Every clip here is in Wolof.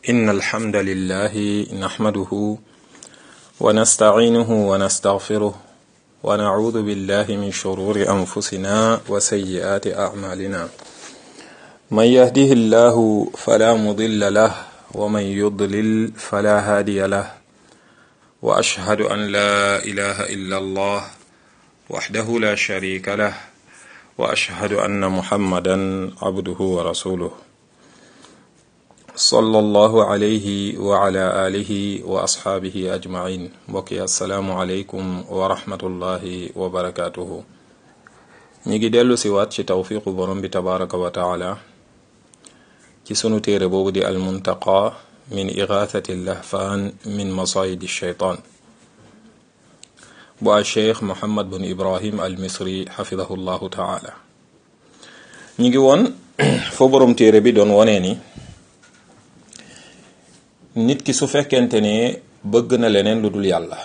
إن الحمد لله نحمده ونستعينه ونستغفره ونعوذ بالله من شرور أنفسنا وسيئات أعمالنا من يهده الله فلا مضل له ومن يضلل فلا هادي له وأشهد أن لا إله إلا الله وحده لا شريك له وأشهد أن محمدا عبده ورسوله صلى الله عليه وعلى آله وأصحابه أجمعين بقي السلام عليكم ورحمة الله وبركاته نيجي ديلو سيوات شي توفيق برم تبارك وتعالى ci sunu téere boobu di almuntaqa min igathati lahfaan min masayidi shaytaan bu al cheikh mohammad bun ibrahim al misri xafidahu llahu taala ñi ngi woon fa borom téere bi doon wonee ni nit ki su fekkente ne bëgg na leneen lu dul yàlla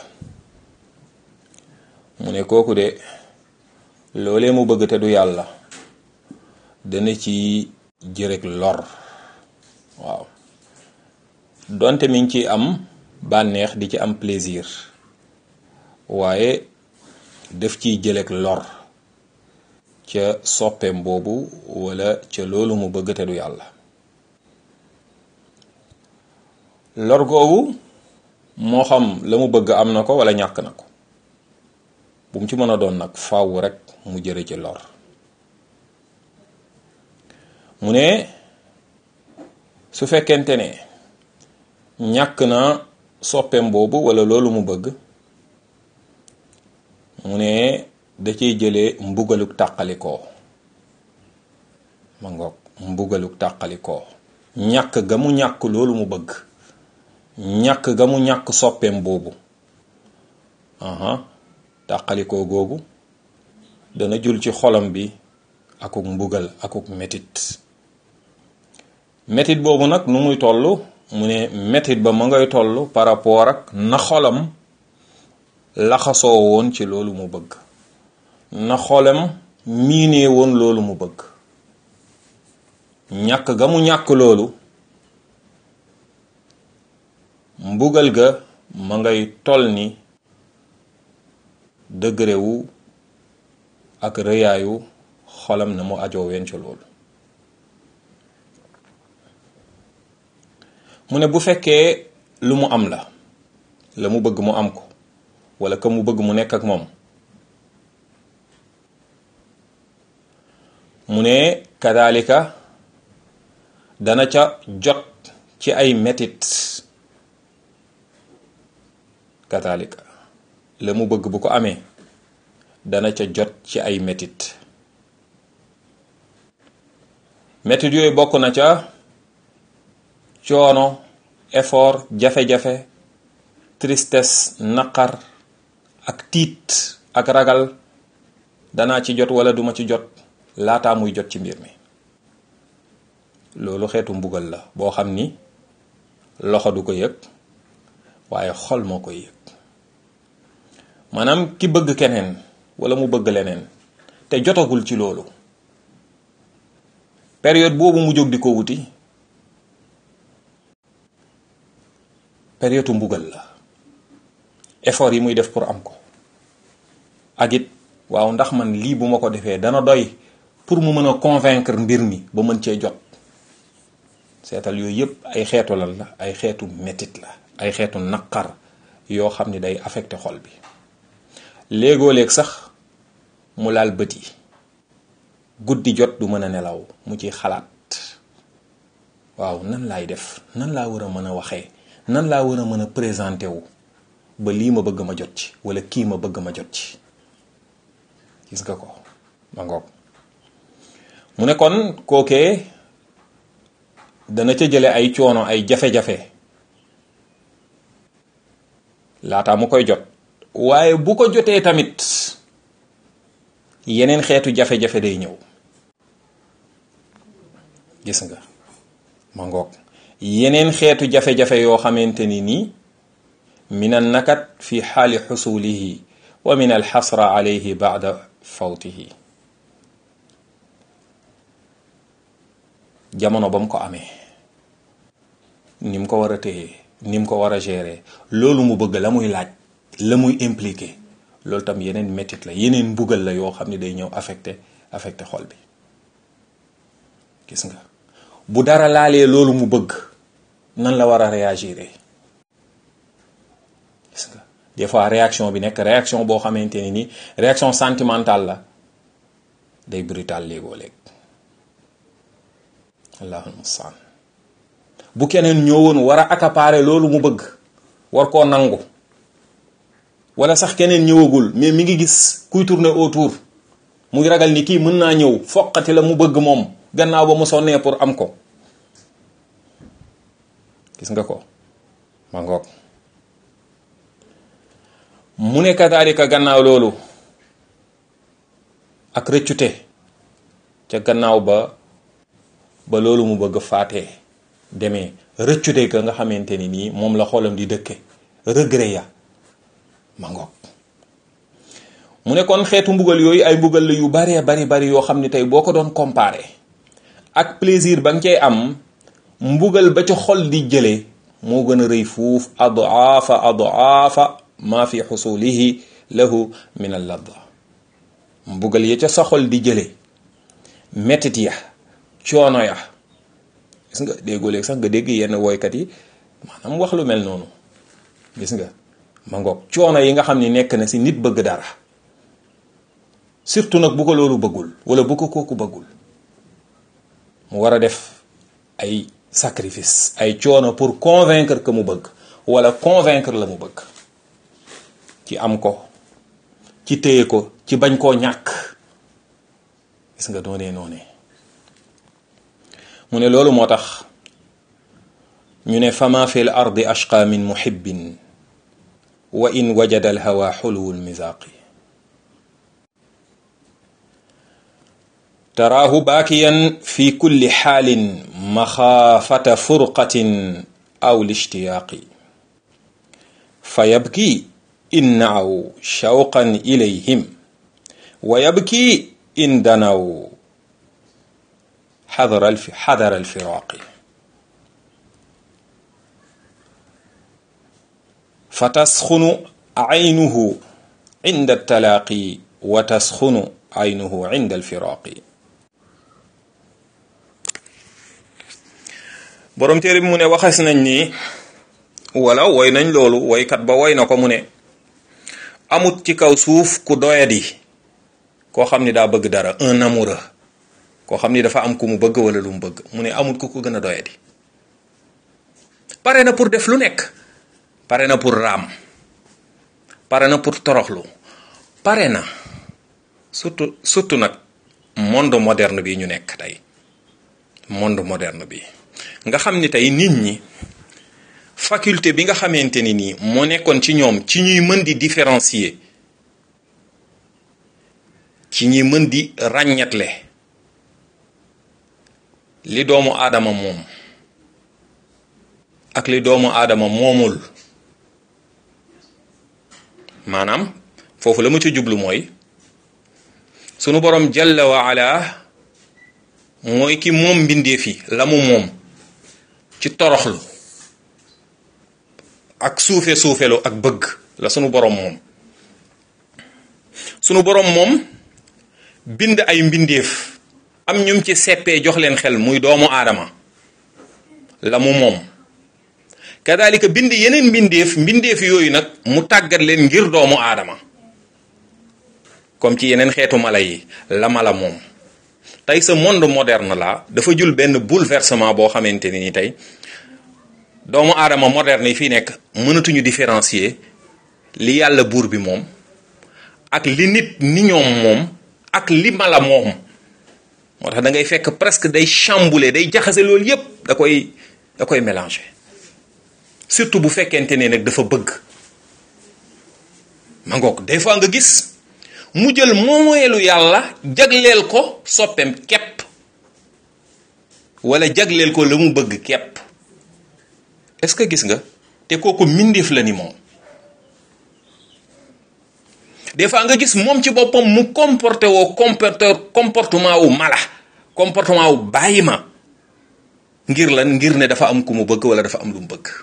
mu ne kooku de loolee mu bëgg te du yàlla dana ci jërek lor waaw donte mi ngi ci am bànneex di ci am plaisir waaye def ciy jëlek lor ca soppeem boobu wala ca loolu mu bëgg te du yàlla lor googu moo xam la mu bëgg am na ko wala ñàkk na ko bu mu ci mën a doon nag faaw rek mu jëre ci lor mu ne su fekkente ne ñàkk na soppeem boobu wala loolu mu bëgg mu ne da ciy jëlee mbugaluk tàqalikoo ma ngoog mbugaluk tàqalikoo ñàkk ga mu ñàkk loolu mu bëgg ñàkk ga mu ñàkk soppeem boobu aha tàqalikoo googu dana jul ci xolam bi akuk mbugal akuk metit metit boobu nag nu muy toll mu ne metit ba ma ngay toll par rapport ak na xolam laxasoo woon ci loolu mu bëgg na xolam miinee woon loolu mu bëgg ñàkk ga mu ñàkk loolu mbugal ga ma ngay toll ni degré wu ak rëyaayu xolam na mu ajoo ween ci loolu mu ne bu fekkee lu mu am la la mu bëgg mu am ko wala ka mu bëgg mu nekk ak moom mu ne kadalika dana ca jot ci ay metit kadalika la mu bëgg bu ko amee dana ca jot ci ay metit metit yooyu bokk na ca coono effort jafe-jafe tristesse naqar ak tiit ak ragal danaa ci jot wala duma ci jot laataa muy jot ci mbir mi loolu xeetu mbugal la boo xam ni loxo du ko yëg waaye xol moo koy yëg maanaam ki bëgg keneen wala mu bëgg leneen te jotagul ci loolu période boobu mu jóg di ko wuti période mbugal la effort yi muy def pour am ko ak it waaw ndax man lii bu ma ko defee dana doy pour mu mën a convaincre mbir mi ba mën cee jot seetal yooyu yëpp ay xeetu lan la ay xeetu metit la ay xeetu naqar yoo xam ni day affecté xol bi léegoo léeg sax mu laal bët yi guddi jot du mën a nelaw mu ci xalaat waaw nan laay def nan laa war a mën a waxee nan laa war a mën a présenté wu ba lii ma bëgg ma jot ci wala kii ma bëgg ma jot ci gis nga ko ma ngoog mu ne kon kookee dana ca jële ay coono ay jafe-jafe laata mu koy jot waaye bu ko jotee tamit yeneen xeetu jafe-jafe day ñëw gis nga ma ngoog yeneen xeetu jafe-jafe yoo xamante ni nii min an nakat fi xaali xusulihi wa min alxasra alayhi baada fawtihi jamono ba mu ko amee ni mu ko war a téye ni mu ko war a gérer loolu mu bëgg la muy laaj la muy impliqué loolu tam yeneen métit la yeneen mbugal la yoo xam ne day ñëw affecté affecté xol bi gis nga bu dara laalee loolu mu bëgg nan la war a réagir gis nga des fois réaction bi nekk réaction boo xamante ne ni réaction sentimentale la day brutal léegoo léeg allahul mustaan bu keneen ñëwoon war a accaparer loolu mu bëgg war koo nangu wala sax keneen ñëwagul mais mi ngi gis kuy tourner autour muy ragal ni kii mën naa ñëw foqati la mu bëgg moom gannaaw ba mu sonnee pour am ko gis nga ko ma ngoog mu ne kadaalika gannaaw loolu ak rëccute ca gannaaw ba ba loolu mu bëgg faatee demee rëccute ka nga xamante ni nii moom la xolam di dëkke regret ya ma ngoog mu ne kon xeetu mbugal yooyu ay mbugal la yu baree bari bari yoo xam ne tey boo ko doon comparé ak plaisir ba nga cay am mbugal ba ci xol di jëlee moo gën a rëy fuuf adaafa adaafa maa fi xusulihi lahu min al ladda mbugal ya ca sa xol di jëlee mettit ya coono ya gis nga déggoo léegi sax nga dégg yenn woykat yi maanaam wax lu mel noonu gis nga ma ngoog coono yi nga xam ni nekk na si nit bëgg dara surtout nag bu ko loolu bëggul wala bu ko kooku bëggul mu war a def ay sacrifice ay coono pour convaincre que mu bëgg wala convaincre la mu bëgg ci am ko ci téye ko ci bañ koo ñàkk gis nga doonee noonee mu ne loolu moo tax ñu ne fama fi l ardi ashqa min muhibbin wa in wajada al hawa xulwu lmisaaqi taraahu baakiyan fi kulli xaalin maxaafata furqatin aw lishtiyaaqi fa yabki in naaw shawqan ilayhim wa yabki in danaw xadara xadara alfiraaqi fa tasxunu aynuhu inda altalaaqi wa tasxunu aynuhu inda alfiraaqi borom téere bi mu ne waxes nañ ni wala woy nañ loolu woykat ba woy na ko mu ne amut ci kaw suuf ku doyadi koo xam ni daa bëgg dara un amoureux koo xam ni dafa am ku mu bëgg wala lu mu bëgg mu ne amut ku ko gën a doyadi pare na pour def lu nekk pare na pour raam pare na pour toroxlu pare na surtout surtout nag monde moderne bi ñu nekk tey monde moderne bi nga xam ni tey nit ñi faculté bi nga xamante ni nii moo nekkoon ci ñoom ci ñuy mën di différencier ci ñuy mën di ràññatle li doomu aadama moom ak li doomu aadama moomul maanaam foofu la mu ci jublu mooy sunu borom jalla wa ala mooy ki moom mbindeef yi la mu moom ci toroxlu ak suufe suufelu ak bëgg la sunu borom moom sunu borom moom bind ay mbindeef am ñum ci seppee jox leen xel muy doomu aadama la mu moom kadalika bind yeneen mbindeef mbindeef yooyu nag mu tàggat leen ngir doomu aadama comme ci yeneen xeetu mala yi la mala moom tey sa monde moderne la dafa jul benn bouleversement boo xamante ni ni tey doomu aadama moderne yi fii nekk mënatuñu différencier li yàlla buur bi moom ak li nit ni ñoom moom ak li mala moom moo tax da ngay fekk presque day chambouler day jaxase loolu yépp da koy da koy mélanger surtout bu fekkente ne nag dafa bëgg ma ngoog des fois nga gis mu jël moomeelu yàlla jagleel ko soppeem képp wala jagleel ko la mu bëgg képp est-ce que gis nga te kooku mbindeef la ni moom des fois nga gis moom ci boppam mu comporté woo comporteur comportement wu mala comportement wu bàyyi ma ngir lan ngir ne dafa am ku mu bëgg wala dafa am lu mu bëgg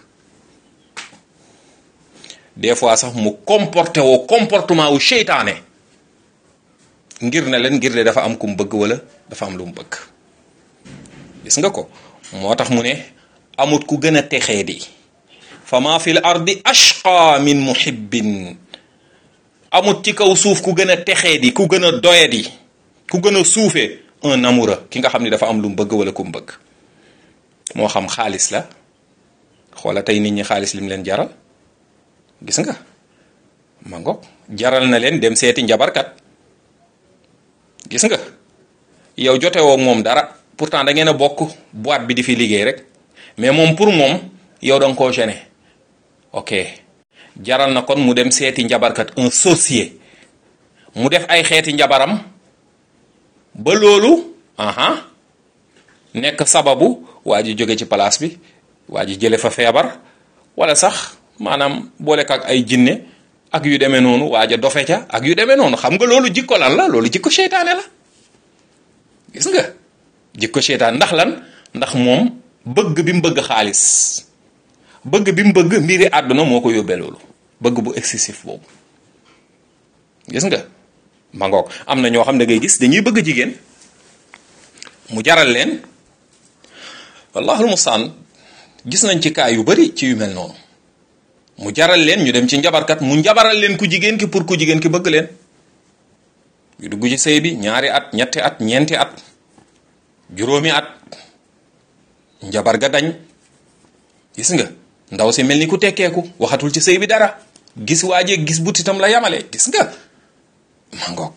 des fois sax mu comporté woo comportement wu seytaane ngir ne leen ngir ne dafa am ku mu bëgg wala dafa am lu mu bëgg gis nga ko moo tax mu ne amut ku gën a texee di fa ma fil ardi ashqa min muhibbin amut ci kaw suuf ku gën a texee di ku gën a doyadi ku gën a suufee un amoureux ki nga xam ni dafa am lu mu bëgg wala ku mu bëgg moo xam xaalis la xoola tey nit ñi xaalis lim leen jaral gis nga ma ngoog jaral na leen dem seeti njabarkat gis nga yow jotewoo ak moom dara pourtant da ngeen a bokk boîte bi di fi liggéey rek mais moom pour moom yow da nga koo gêné ok jaral na kon mu dem seeti njabarkat un sorcier mu def ay xeeti njabaram ba loolu aha nekk sababu waa ji jóge ci place bi waa ji jële fa feebar wala sax maanaam boole ko ak ay jinne ak yu demee noonu waaja dofe ca ak yu demee noonu xam nga loolu jikko lan la loolu jikko seytaane la gis nga jikko seytaane ndax lan ndax moom bëgg bi mu bëgg xaalis bëgg bi mu bëgg mbiri àdduna moo ko yóbbee loolu bëgg bu excessif boobu gis nga ma ngoog am na ñoo xam ne ngay gis dañuy bëgg jigéen mu jaral leen wallahul mustaan gis nañ ci kaa yu bari ci yu mel noonu mu jaral leen ñu dem ci njabarkat mu njabaral leen ku jigéen ki pour ku jigéen ki bëgg leen ñu dugg ci sëy bi ñaari at ñetti at ñeenti at juróomi at njabar ga dañ gis nga ndaw si mel ni ku tekkeeku waxatul ci sëy bi dara gis waajee gis butitam la yamale gis nga ma ngoog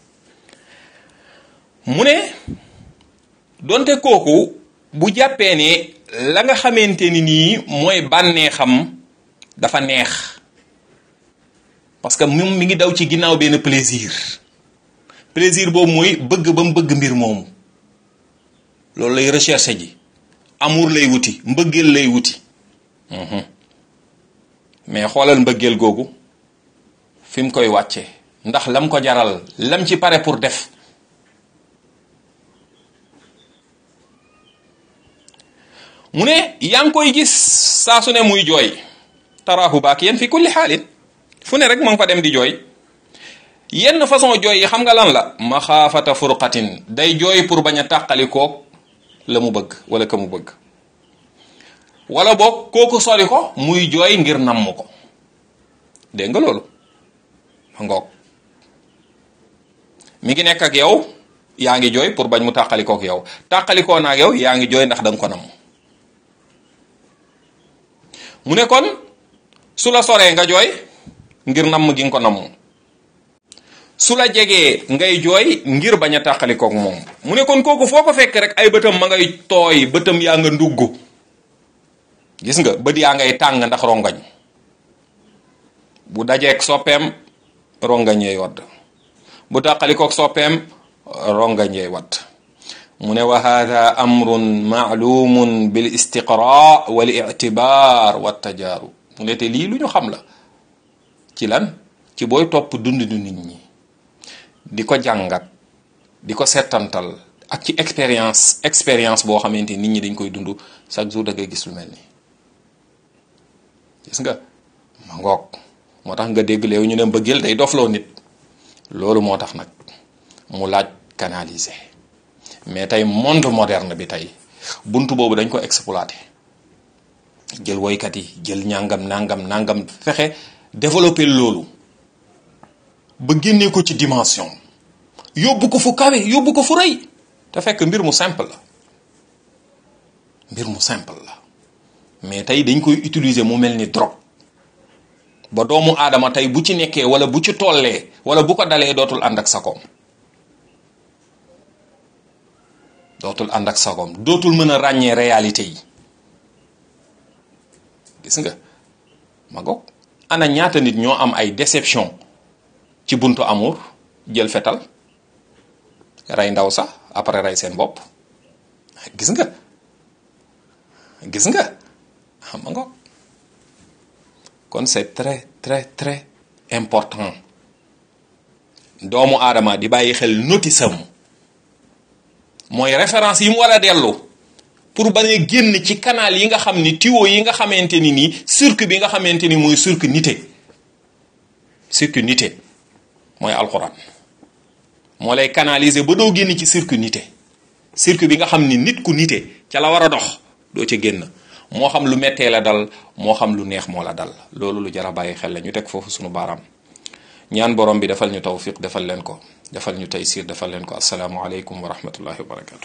mu ne donte kooku bu jàppee ne la nga xamante ni nii mooy bànnee xam dafa neex parce que moom mi ngi daw ci ginnaaw benn plaisir plaisir boobu mooy bëgg ba mu bëgg mbir moomu loolu lay recherche ji amour lay wuti mbëggeel lay wuti mais xoolal mbëggeel googu fi mu koy wàcce ndax lam ko jaral lam ci pare pour def mu ne yaa ngi koy gis saa su ne muy jooy taraahu baakiyan fi kulli xaalin fu ne rek ma nga fa dem di jooy yenn façon jooy yi xam nga lan la maxaafata furqatin day jooy pour bañ a tàqalikoog la mu bëgg wala ka mu bëgg wala boog kooku sori ko muy jooy ngir namm ko dégg nga loolu ma ngoog mi ngi nekk ak yow yaa ngi jooy pour bañ mu tàqalikoog yow tàqalikoo naag yow yaa ngi jooy ndax da nga ko namm mu ne kon su la soree nga jooy ngir namm gi nga ko namm su la jegee ngay jooy ngir bañ a tàqalikoog moom mu ne kon kooku foo ko fekk rek ay bëtam ma ngay tooy bëtam yaa nga ndugg gis nga bët yaa ngay tàng ndax rongañ bu dajeek soppeem rongañ yey wadd bu tàqalikoog soppeem rongañ yey wadd mu ne wa hada amrun maalumun bil istiqra wal itibar wa tajaarub mu ne te lii lu ñu xam la ci lan ci booy topp dundu nit ñi di ko jàngat di ko settantal ak ci expérience expérience boo xamante nit ñi dañ koy dund chaque jour da ngay gis lu mel ni gis nga ma ngoog moo tax nga dégg léew ñu ne mbëggeel day dofloo nit loolu moo tax nag mu laaj canaliser mais tey monde moderne bi tey buntu boobu dañ ko exploité jël woykat yi jël ñàngam nangam nangam fexe développer loolu ba génnee ko ci dimension yóbbu ko fu kawe yóbbu ko fu rëy te fekk mbir mu simple la mbir mu simple la mais tey dañ koy utiliser mu mel ni drogue ba doomu aadama tey bu ci nekkee wala bu ci tollee wala bu ko dalee dootul ànd ak sagoom dootul ànd ak sagoom dootul mën a ràññee réalité yi gis nga ma goog ana ñaata nit ñoo am ay déception ci buntu amour jël fetal rey ndaw sax après rey seen bopp gis nga gis nga ma ngoog kon c'est très très très important doomu aadama di bàyyi xel notisam mooy référence yi mu war a dellu pour bañ a génn ci canal yi nga xam ni tuyau yi nga xamante ni nii circuit bi nga xamante ni mooy circuit nité circuit nité mooy alxuraan moo lay canaliser ba doo génn ci circuit nité circuit bi nga xam ni nit ku nité ca la war a dox doo ca génn moo xam lu mettee la dal moo xam lu neex moo la dal loolu lu jar a bàyyi xel la ñu teg foofu sunu baaraam ñaan borom bi defal ñu tawfiq defal leen ko defal ñu taysir defal leen ko asalaamualeykum wa rahmatullahi wa barakatu